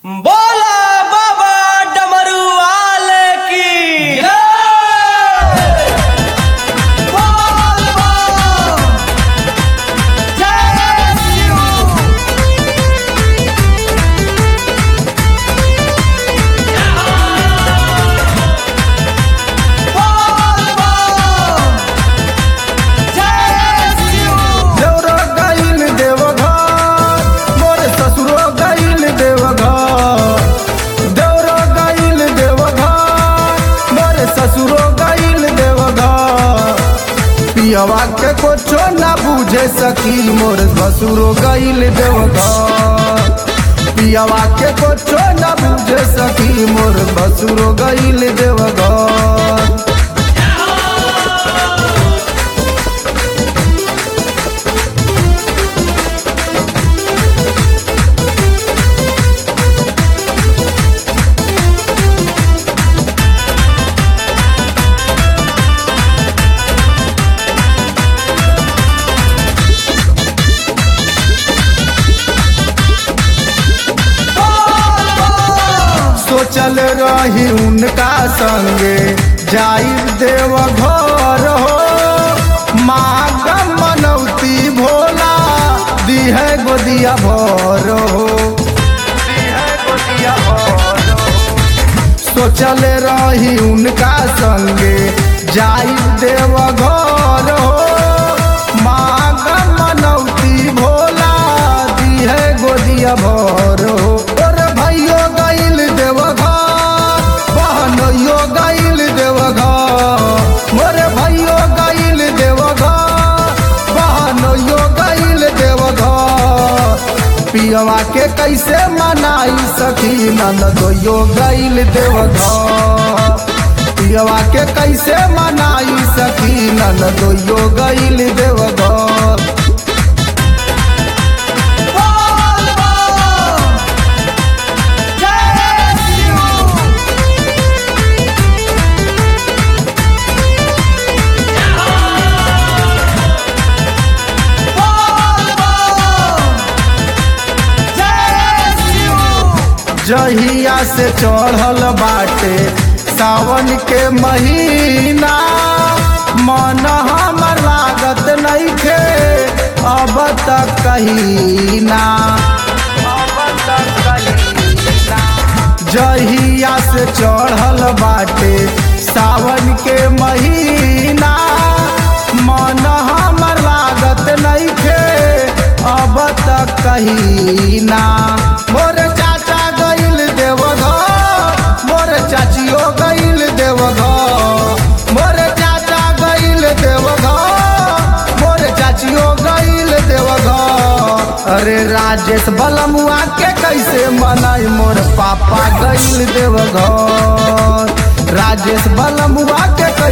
बोला बाबा डमरू वाले की बोल बम। जय शिव। बोल बम। जय शिव। देवरो गईल देवघर मोर ससुरो गईल देवघर देवरो गईल देवघर मोर ससुरो गईल देवघर पियवा के कुछो ना बूझे सकी मोर ससुरो गईल देवघर पियवा के कुछो ना बूझे सकी मोर ससुरो गईल देवघर सोचल रही उनका संगे जाई देव घर हो माँ मनौती भोला दिह गोदिया भर हो सोचल रही उनका संगे जाई देव घर हो माँ मनौती भोला दिह गोदिया भर हो और भैयो गईल देवघर बहनोयो गईल देवघर मोरे भैयो गईल देवघर बहनोयो गईल देवघर पियवा के कैसे मनाई सखी ननदोयो गईल देवघर पियवा के कैसे मनाई सखी ननदोयो गईल देवघर बोल बम। जय शिव। बोल बम। जय शिव। जहिया से चढ़ल बाटे सावन के महीना मन हमर लागत नइखे अब तक कहीं ना जहिया से चढ़ल बाटे सावन के महीना मन हमर लागत नइखे अब तक कहीं ना मोर चाचा गईल देवघर मोर चाचियो गईल देवघर मोर चाचा गईल देवघर मोर चाचियो गईल देवघर अरे राजेश बलमुआ के कैसे मनाई मोर पापा गईल देवघर राजेश बलमुआ के